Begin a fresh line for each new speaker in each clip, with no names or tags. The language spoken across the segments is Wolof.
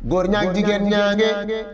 góor ñaag jigéen ñaange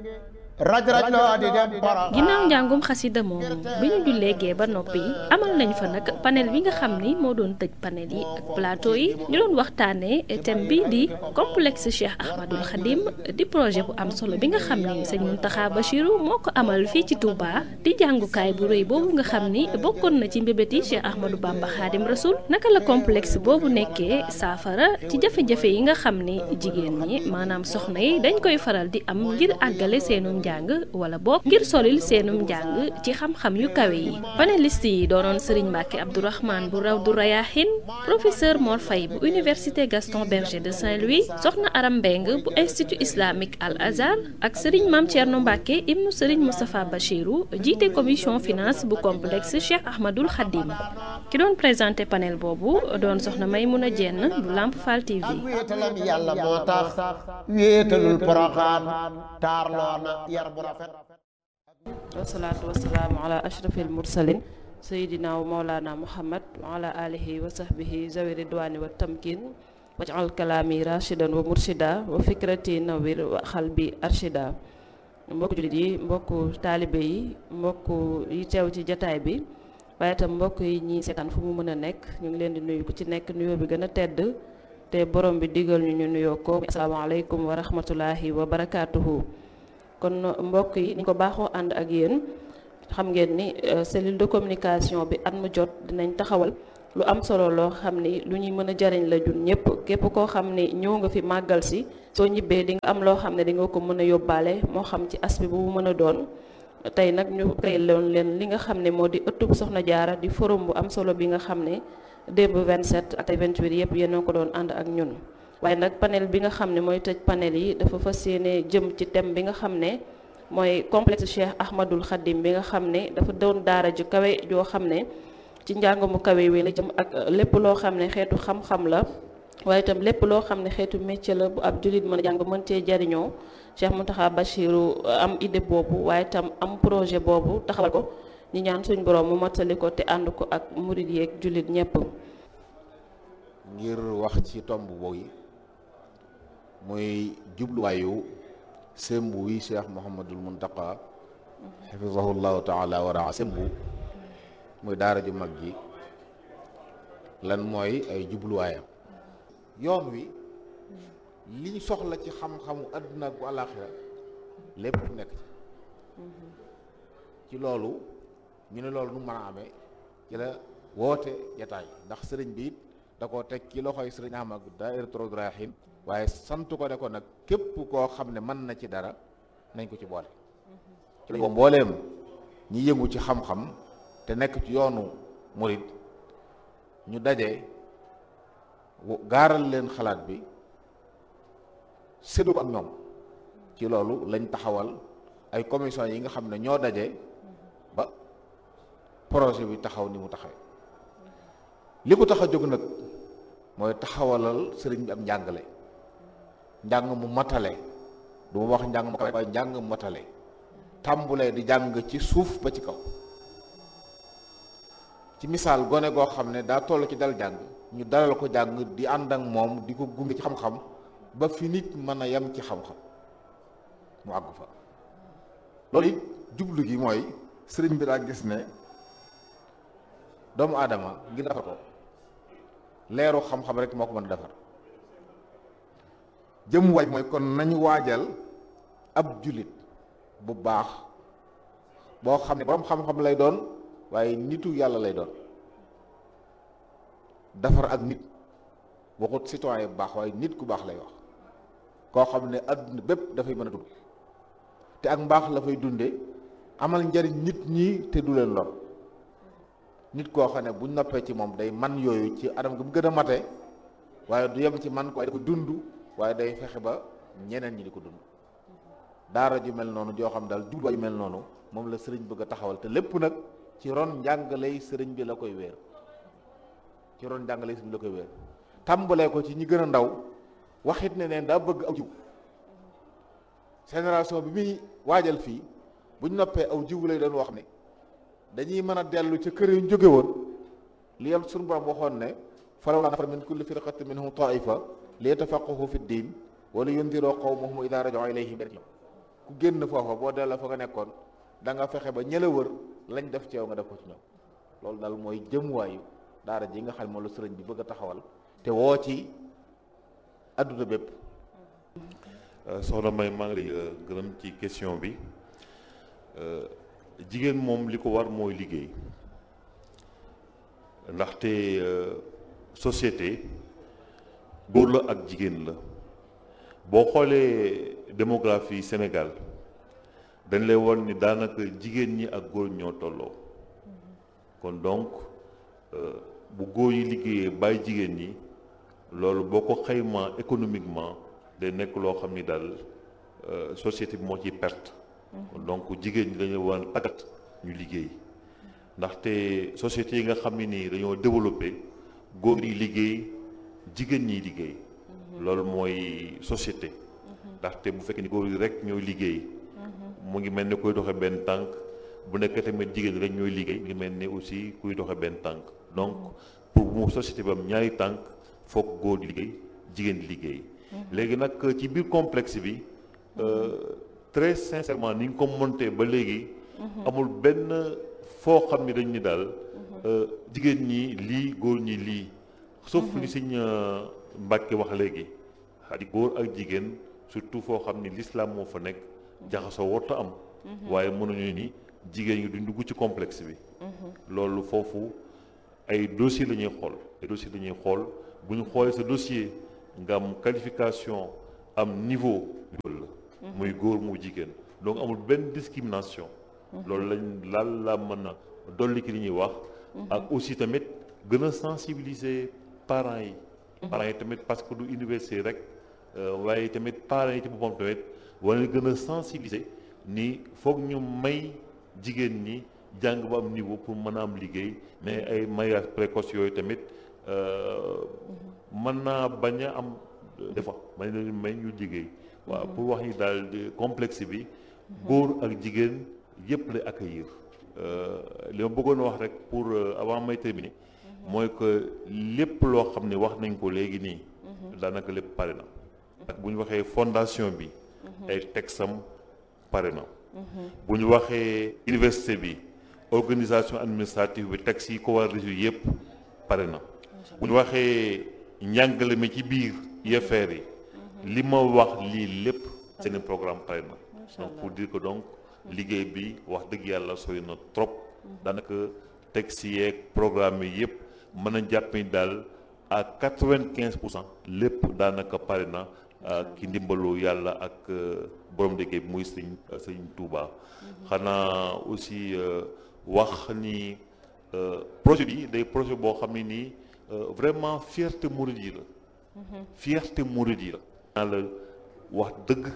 raj raj loo di dem para
ginnaaw njàngum xasida moomu bi ñu jullee gee ba noppi amal nañ fa nag panel bi nga xam ni moo doon tëj panel yi ak plateau yi ñu doon waxtaanee thème bi di complexe Cheikh Ahmadul Khadim di projet bu am solo bi nga xam ni sëñ Mountakha Bachiru moo ko amal fii ci Touba di jàngukaay bu rëy boobu nga xam ni bokkoon na ci mbébéti Cheikh Ahmadou Bamba Khadim Rasoul naka la complexe boobu nekkee saafara ci jafe-jafe yi nga xam ni jigéen ñi maanaam soxna yi dañ koy faral di am ngir àggale seenum njàng wala boog ngir solil seenum njàng ci xam-xam yu kawe yi panéliste yi doonoon Serigne Mbacke Abdourahmane bu raw du Rayahin professeur Mor Faye bu université Gaston Berger de Saint-Louis soxna Aram Mbeng bu institut islamique Al Azhar ak Serigne Mame Thierno Mbacke ibnu Serigne Moustapha Bachirou jiite commission finance bu complexe Cheikh Ahmadul Khadim ki doon présenté panel boobu doon soxna Maymouna Dieng bu Lamp Fall TV.
ak wéetalam yàlla moo tax wéetalul poroxaan taarloo na yar bu rafet
wasalaatu wasalaamu ala ashrafil mursalin sayidina wa maulana muhammad wa ala alihi wa sahbihi zawi ridwani wa tamkin wajal kalaami rashidan wa murshida wa fikrati nawir wa xalbi arshida mbokku jullit yi mbokku taalibe yi mbokku yi teew ci jataay bi waaye itam mbokk yi ñi seetaan fu mu mën a nekk ñu ngi leen di nuyu ku ci nekk nuyoo bi gën a tedd te borom bi digal ñu ñu nuyoo ko asalaamaaleykum wa rahmatulahi wa barakaatuhu kon mbokk yi ni ko baaxoo ànd ak yéen xam ngeen ni cellule de communication bi at mu jot dinañ taxawal lu am solo loo xam ni lu ñuy mën a jariñ la jun ñëpp képp koo xam ni ñëw nga fi màggal si soo ñibbee di nga am loo xam ne di nga ko mën a yóbbaale moo xam ci as bi bu mu mën a doon tey nag ñu créé loon leen li nga xam ne moo di ëttub Soxna Jaara di forum bu am solo bi nga xam ne démb 27 ak 28 yëpp yéen a ko doon ànd ak ñun waaye nag panel bi nga xam ne mooy tëj panel yi dafa fas yéene jëm ci thème bi nga xam ne mooy complexe Cheikh Ahmadul Khadim bi nga xam ne dafa doon daara ju kawe joo xam ne ci njàng mu kawe wi la jëm ak lépp loo xam ne xeetu xam-xam la waaye itam lépp loo xam ne xeetu métier la bu ab jullit mën a jàng mën cee jariñoo Cheikh Mountakha Bachiru am idée boobu waaye itam am projet boobu taxawal ko ñi ñaan suñ borom mu mottali ko te ànd ko ak murid yeeg jullit ñépp
ngir wax ci tomb boobu muy jubluwaayu sembu wi cheikh Mouhamadul Muntaqa xafisahullahu taala wa raa sembu muy daara ju mag ji lan mooy ay jubluwaayam yoon wi liñ soxla ci xam-xamu àdduna ak bu àllaaxira lépp nekk ci ci loolu ñu ne loolu nu mën a amee ci la woote jataay ndax sëriñ bi it da koo teg ci loxoy sëriñ Ahmad Daahiratoul Rayahin waaye sant ko ne ko nag képp koo xam ne mën na ci dara nañ ko ci boole ci la mbooleem ñi yëngu ci xam-xam te nekk ci yoonu murid ñu daje gaaral leen xalaat bi séddu ko ak ñoom ci loolu lañ taxawal ay commission yi nga xam ne ñoo daje ba projet bi taxaw ni mu taxawee li ko tax a jóg nag mooy taxawalal sëriñ bi am njàngale njàng mu matale du ma wax njàng mu kawe waaye njàng mu matale tàmbulee di jàng ci suuf ba ci kaw ci misaal gone goo xam ne daa toll ci dal jàng ñu dalal ko jàng di ànd ak moom di ko gunge ci xam-xam ba fi nit mën a yem ci xam-xam mu àgg fa loolu it jublu gi mooy sëriñ bi daa gis ne doomu aadama ngir defar ko leeru xam-xam rek moo ko mën a defar jëm waaj mooy kon nañu waajal ab jullit bu baax boo xam ne borom xam-xam lay doon waaye nitu yàlla lay doon defar ak nit waxut citoyen bu baax waaye nit ku baax lay wax koo xam ne adduna bépp dafay mën a dund te ak mbaax la fay dunde amal njariñ nit ñi te du leen lor nit koo xam ne buñ noppee ci moom day man yooyu ci anam gi mu gën a mate waaye du yem ci man ko waaye da ko dund waaye day fexe ba ñeneen ñi di ko dund daara ju mel noonu joo xam daal jubluwaay ju mel noonu moom la sëriñ bëgg a taxawal te lépp nag ci ron njàngaley sëriñ bi la koy wéer ci ron njàngaley sëriñ bi la koy wéer tàmbalee ko ci ñi gën a ndaw waxit ne neen daa bëgg aw jiw génération bi muy waajal fii buñ noppee aw jiw lay doon wax ne dañuy mën a dellu ca kër yu ñu jóge woon li yam suñu borom waxoon ne falawlaa nafara min kulli firqatin minhum taifa li yatafaqahu fi ddin wala yundiroo qawmahum idaa raja'uu ilayhim ku génn foofa boo delloo fa nga nekkoon da nga fexe ba ñëla wër lañ def ci yow nga def ko ci ñoom loolu daal mooy jëmuwaayu daara ji nga xam ne moom la sëriñ bi bëgg a taxawal te woo ci adduna bépp
soxna May maa ngi lay gërëm ci question bi jigéen moom li ko war mooy liggéey ndaxte société góor la ak jigéen la boo xoolee démographie Sénégal dañ lay won ni daanaka jigéen ñi ak góor ñoo tolloo kon donc bu góor yi liggéeyee bàyyi jigéen ñi loolu boo ko xaymaa économiquement day nekk loo xam ni daal société bi moo ciy perte donc jigéen ñi dañu war a tàggat ñu liggéey ndaxte société yi nga xam ne nii dañoo développé góor yi liggéey jigéen ñiy liggéey loolu mooy société ndaxte bu fekkee ni góor yi rek ñooy liggéey mu ngi mel ni kuy doxe benn tànk bu nekk tamit jigéen ñi rek ñooy liggéey mu ngi mel ni aussi kuy doxe benn tànk donc pour mu société bi am ñaari tànk foog góor di liggéey jigéen di liggéey léegi nag ci biir complexe bi très sincèrement ni nga ko monté ba léegi amul benn foo xam ni dañ ni daal jigéen ñi lii góor ñi lii sauf li sëñ Mbàkke wax léegi xadi góor ak jigéen surtout foo xam ni l'islam moo fa nekk jaxasoo warta am waaye mënuñu ni jigéen ñi duñ dugg ci complexe bi loolu foofu ay dossier la ñuy xool ay dossier la ñuy xool bu ñu xoolee sa dossier nga am qualification am niveau la muy góor mu jigéen donc amul benn discrimination loolu lañ laal la mën a dolli ki li ñuy wax ak aussi tamit gën a sensibiliser parents yi parents yi tamit parce que du université rek waaye tamit parents yi ci boppam tamit wala gën a sensibiliser ni foog ñu may jigéen ñi jàng ba am niveau pour mën a am liggéey mais ay mariage précoce yooyu tamit mën naa bañ a am des fois may leen may ñu liggéey waaw pour wax ni daal complexe bi góor ak jigéen yëpp lay accueillir li ma bëggoon wax rek pour avant may terminer mooy que lépp loo xam ne wax nañ ko léegi nii daanaka lépp pare na ak bu ñu waxee fondation bi ay texam pare na bu ñu waxee université bi organisation administrative bi texte yi ko war a résu yëpp pare na bu ñu waxee njàngale mi ci biir UFR yi li ma wax lii lépp seen programme pare na donc pour dire que donc liggéey bi wax dëgg yàlla sooy na trop daanaka texte yeeg programme yi yëpp mën a jàpp ni daal à quatre-vingt-quinze pour cent lépp daanaka pare na ki ndimbalu yàlla ak borom liggéey bi muy sëñ sëñ Touba xanaa aussi wax ni projet bi day projet boo xam ne nii vraiment fierté mouride yi la fierté mouride yi la naa la wax dëgg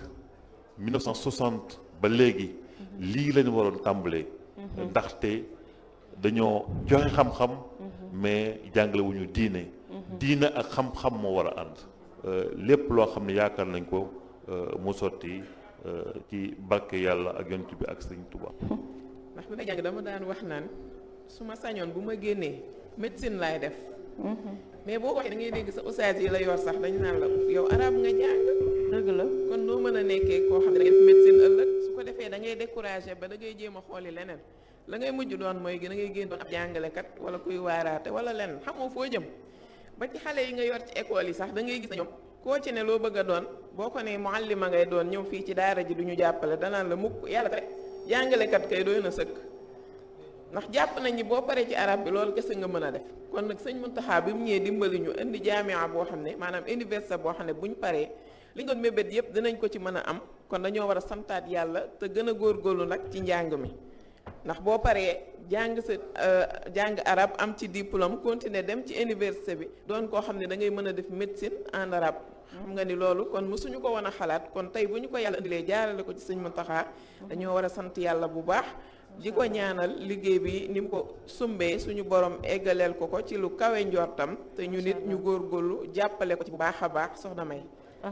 1960 ba léegi lii lañu waroon tàmbalee ndaxte dañoo joxe xam-xam mais jàngale wu ñu diine diine ak xam-xam moo war a ànd lépp loo xam ne yaakaar nañ ko mu sotti ci barke yàlla ak yonent bi ak sëñ Tuba
ndax bi may jàng dama daan wax naan su ma sañoon bu ma génnee médecine laay def mais boo ko waxee da ngay dégg sa ustaas yi la yor sax dañu naan la yow arab nga jàng
dëgg la
kon noo mën a nekkee koo xam ne da ngay def médecine ëllëg su ko defee da ngay découragé ba da ngay jéem a xooli leneen la ngay mujj doon mooy da ngay génn doon ab jàngalekat wala kuy waaraate wala leneen xamoo foo jëm ba ci xale yi nga yor ci école yi sax da ngay gis na ñoom koo ci ne loo bëgg a doon boo ko ne muallima ngay doon ñëw fii ci daara ji du ñu jàppale danaan la mukk yàlla rek jàngalekat kay doy na sëkk ndax jàpp nañ ni boo paree ci arab bi loolu kese nga mën a def kon nag sëñ Muntaxa bi mu ñëwee dimbali ñu indi jaamia boo xam ne maanaam université boo xam ne buñ paree li nga doon mébét yëpp dinañ ko ci mën a am kon dañoo war a santaat yàlla te gën a góorgóorlu nag ci njàng mi ndax boo paree jàng sa jàng arab am ci diplôme continuer dem ci université bi doon koo xam ne da ngay mën a def médecine en arabe xam nga ni loolu kon mësuñu ko woon a xalaat kon tey bu ñu ko yàlla indilee jaarale ko ci sëñ Muntaxa dañoo war a sant yàlla bu baax di ko ñaanal liggéey bi ni mu ko sumbee suñu borom eggaleel ko ko ci lu kawe njortam te ñu nit ñu góorgóorlu jàppale ko ci bu baax a baax soxna May.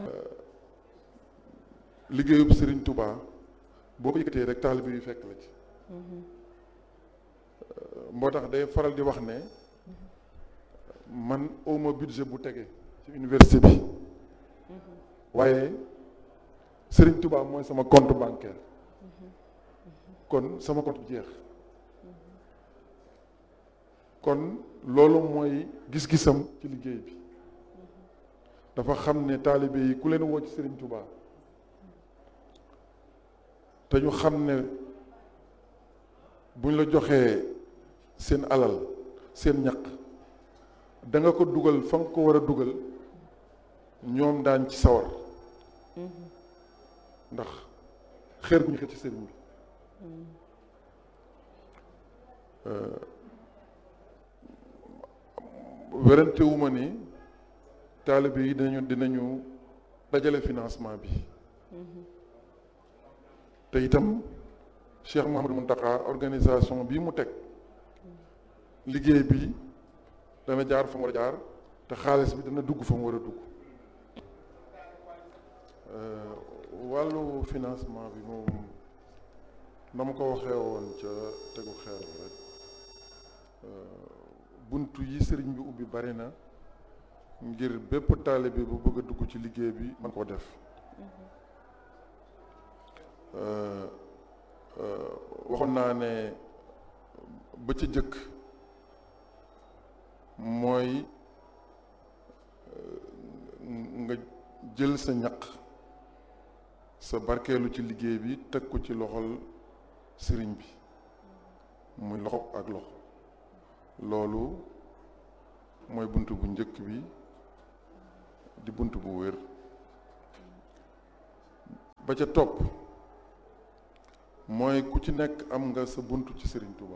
liggéeyub Serigne Touba boo ko yëkkatee rek taalibe yu fekk la ci. moo tax day faral di wax ne man awma budget bu tege ci université bi waaye Serigne Touba mooy sama compte bancaire kon sama compte jeex kon loolu mooy gis-gisam ci liggéey bi dafa xam ne taalibe yi ku leen woo ci Serigne Touba te ñu xam ne buñ la joxee seen alal seen ñaq da nga ko dugal fa nga ko war a dugal ñoom daañ ci sawar ndax xeer gu ñu xëcc ci sëriñ bi werante wu ma ni taalibe yi dinañu dinañu dajale financement bi te itam Cheikh Mouhamadou Mountakha organisation bii mu teg liggéey bi dana jaar fa mu war a jaar te xaalis bi dana dugg fa mu war a dugg wàllu financement bi moom na ma ko waxee woon ca tegu xeer rek buntu yi sëriñ bi ubbi bari na ngir bépp taalibe bu bëgg a dugg ci liggéey bi man koo def waxoon naa ne ba ca jëkk mooy nga jël sa ñaq sa barkeelu ci liggéey bi teg ko ci loxol sëriñ bi muy loxo ak loxo loolu mooy bunt bu njëkk bi di bunt bu wér ba ca topp mooy ku ci nekk am nga sa bunt ci sëriñ Touba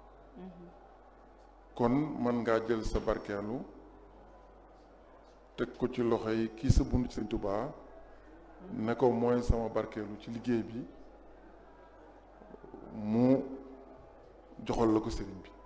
kon mën ngaa jël sa barkeelu teg ko ci loxo yi kii sa bunt ci sëriñ Touba ne ko mooy sama barkeelu ci liggéey bi mu joxal la ko sëriñ bi